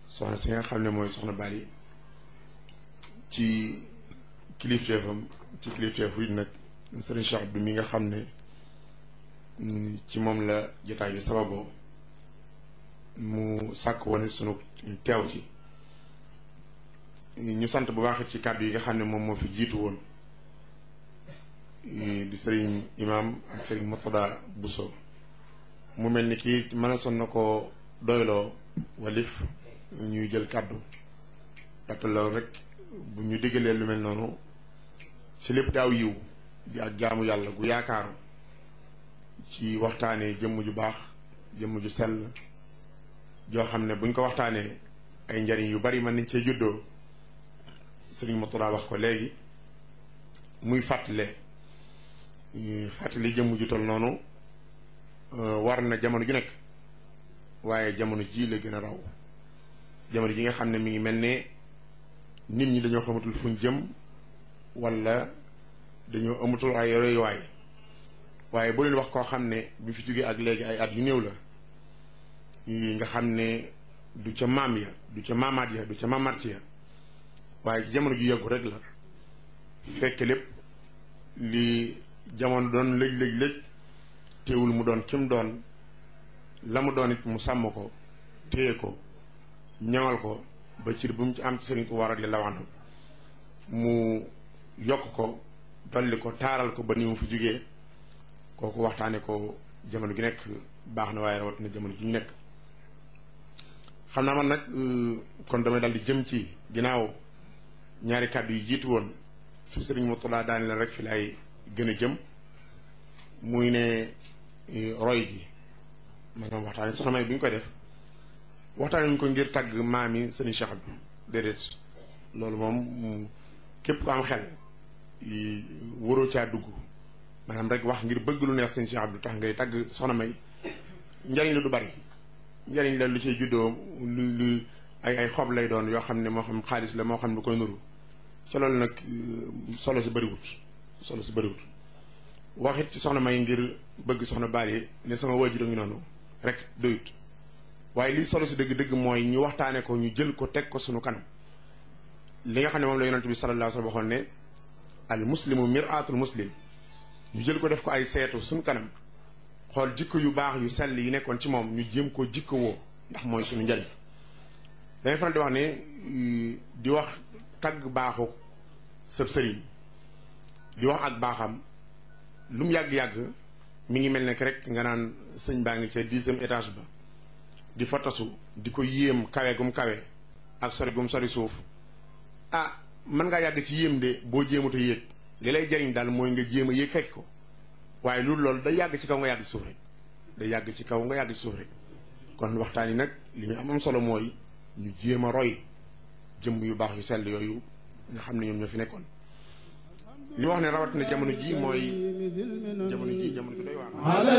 soxna si nga xam ne mooy soxna Bali ci kilifteefam ci kilifteefu it nag sëriñ Cheikh Abdou mi nga xam ne ci moom la jotaay bi sababoo mu sàkk woon sunu teew ci ñu sant bu baax ci kàddu yi nga xam ne moom moo fi jiitu woon di sëriñ imam ak sëriñ Mourtada Bousso mu mel ni kii mën a son na ko doyloo walif ñuy jël kàddu ndaxte loolu rek bu ñu diggalee lu mel noonu ci lépp daaw yiw di ak jaamu yàlla gu yaakaaru ci waxtaanee jëmm ju baax jëmm ju sell joo xam ne buñ ko waxtaanee ay njariñ yu bari mën nañ cee juddoo sëriñ Mourtada wax ko léegi muy fàttale fàttali jëmm ju tol noonu war na jamono ju nekk waaye jamono ji la gën a raw jamono ji nga xam ne mi ngi mel ne nit ñi dañoo xamatul fuñ jëm wala dañoo amatul ay royuwaay waaye bu leen wax koo xam ne bi fi jógee ak léegi ay at yu néew la nga xam ne du ca maam ya du ca maamaat ya du ca maamaat ya waaye ci jamono ju yàggu rek la fekk lépp li jamono doon lëj lëj lëj teewul mu doon kim doon la mu doon it mu sàmm ko téye ko ñaŋal ko ba cir bu mu ci am ci sëriñ ko war radiyallahu anhu mu yokk ko dolli ko taaral ko ba ni mu fi jógee kooku waxtaane ko jamono gi nekk baax na waaye rawatina jamono gi ñu nekk xam naa man nag kon damay dal di jëm ci ginnaaw ñaari kàddu yi jiitu woon fi sëriñ Mourtada daane leen rek fi lay gën a jëm muy ne roy gi maanaam waxtaane soxna may bi ñu koy def waxtaane ñu ko ngir tàgg maam yi sëriñ Cheikh Abdou déedéet loolu moom képp ko am xel waroo caa dugg maanaam rek wax ngir bëgg lu neex sëriñ Cheikh Abdou tax ngay tàgg soxna may njariñ la du bari njariñ la lu ciy juddoo lu lu ay ay xob lay doon yoo xam ne moo xam xaalis la moo xam lu koy nuru ca loolu nag solo si bëriwut solo si bëriwut waxit ci soxna may ngir bëgg soxna Bally ne sama waajur a ngi noonu rek doyut waaye lii solo si dëgg-dëgg mooy ñu waxtaane ko ñu jël ko teg ko sunu kanam li nga xam ne moom la yonent bi sallallahu alayhi wa sallam waxoon ne al muslimu miraatul muslim ñu jël ko def ko ay seetu sunu kanam xool jikko yu baax yu sell yi nekkoon ci moom ñu jéem ko jikko woo ndax mooy sunu njariñ dañuy faral di wax ne di wax tagg baaxu sëb sëriñ di wax ak baaxam lu mu yàgg-yàgg mi ngi mel ne rek nga naan sëñ baa ngi ca dixième étage ba di fa tasu di ko yéem kawe gum kawe ak sori gum sori suuf ah mën ngaa yàgg ci yéem de boo jéemut a yéeg li lay jariñ daal mooy nga jéem a yéeg fekk ko waaye loolu loolu day yàgg ci kaw nga yàgg ci suuf rek day yàgg ci kaw nga yàgg ci suuf rek kon waxtaan yi nag li ñu am am solo mooy ñu jéem a roy jëmm yu baax yu sell yooyu nga xam ne ñoom ñoo fi nekkoon li wax ne rawat na jamono ji mooy jamono ji jamono ji doy waar